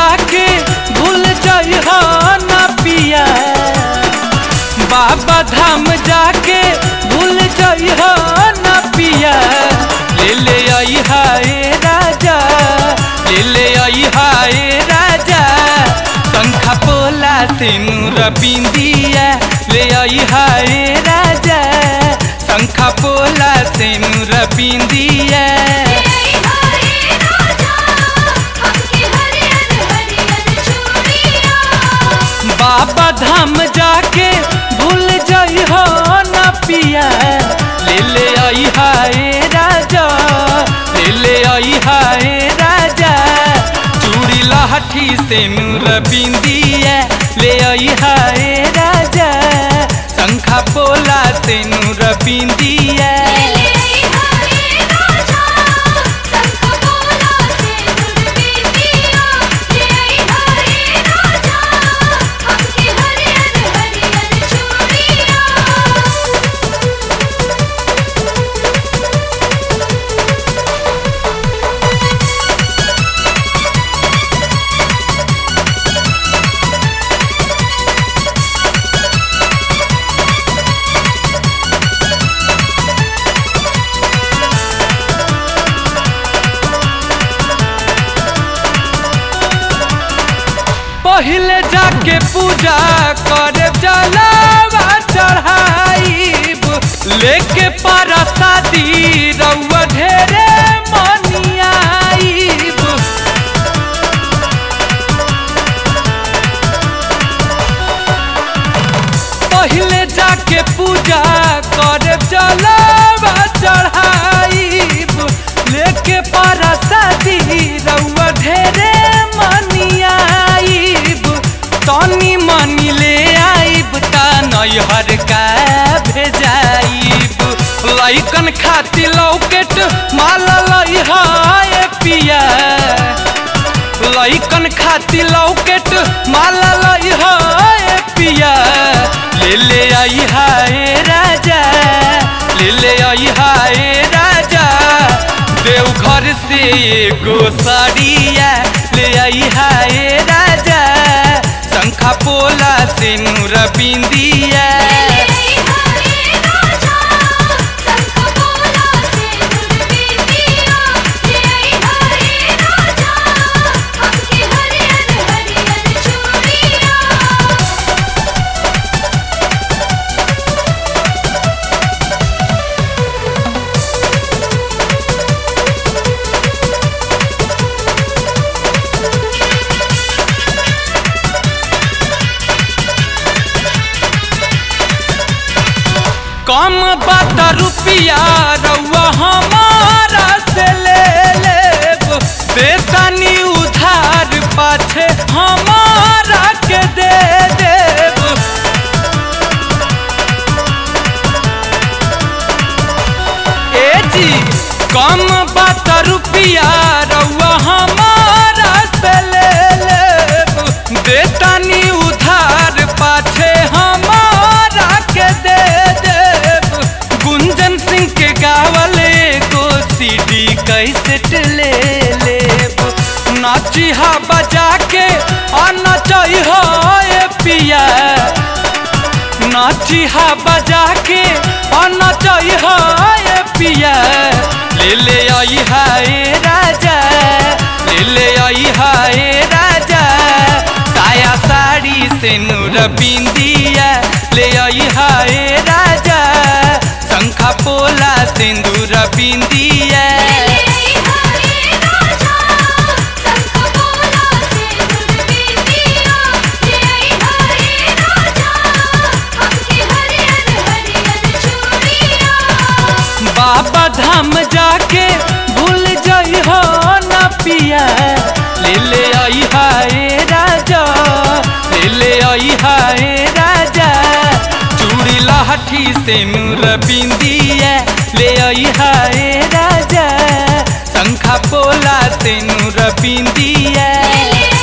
जाके भूल जइह न पिया बाबा धाम जाके भूल जइह न पिया ले ले अइहा ए राजा ले ले अइहा ए राजा शंखा पोला सिनुर बिंदिया ले अइहा ए राजा शंखा पोला सिनुर बिंदिया बाबा धाम जाके भूल जइह न पिया ले ले अइहा ए राजा ले ले अइहा ए राजा चूड़ी लहठी से नूर बिंदिया ले अइहा ए राजा शंखा पोला से नूर बिंदिया पहले जाके पूजा करे जलावा चढ़ाईब लेके पारा शादी रउआ ढेरे मनियाईब पहले जाके पूजा करे जलावा चढ़ाईब लेके पारा शादी रउआ ढेरे मनियाईब तनी मनी ले आईब ता नैहर का भेजाईब लइकन खाती लौकेट माला लइहा ए पिया लइकन खाती लौकेट माला लइहा ए पिया ले ले अइहा ए राजा ले ले अइहा ए राजा देवघर से एगो साड़िया ले अइहा ए राजा शंखा पोला से नूर बिंदिया कम बात रुपिया रउआ हमारा से ले लेब बेतनी उधार पाछे हमारा के दे देब ए जी कम बात रुपिया रउआ हमारा से ले लेब बेतनी उधार पाछे हमारा के दे देब गुंजन सिंह के गावले को सीडी कैसेट ले लेब नाचिहा बजा के आ नचई हो ए पिया नाचिहा बजा के आ नचई हो ए पिया ले ले अइहा ए राजा ले ले अइहा ए राजा साया साड़ी से नूर बिंदिया ले अइहा ए राजा शंखा पोला सिंदूर बिंदिया बाबा धाम जाके भूल जइह न पिया ले ले अइहा ए राजा ले ले अइहा ए राजा चूड़ी लहठी से नूर बिंदिया ले अइहा ए राजा शंखा पोला से नूर बिंदिया ले ले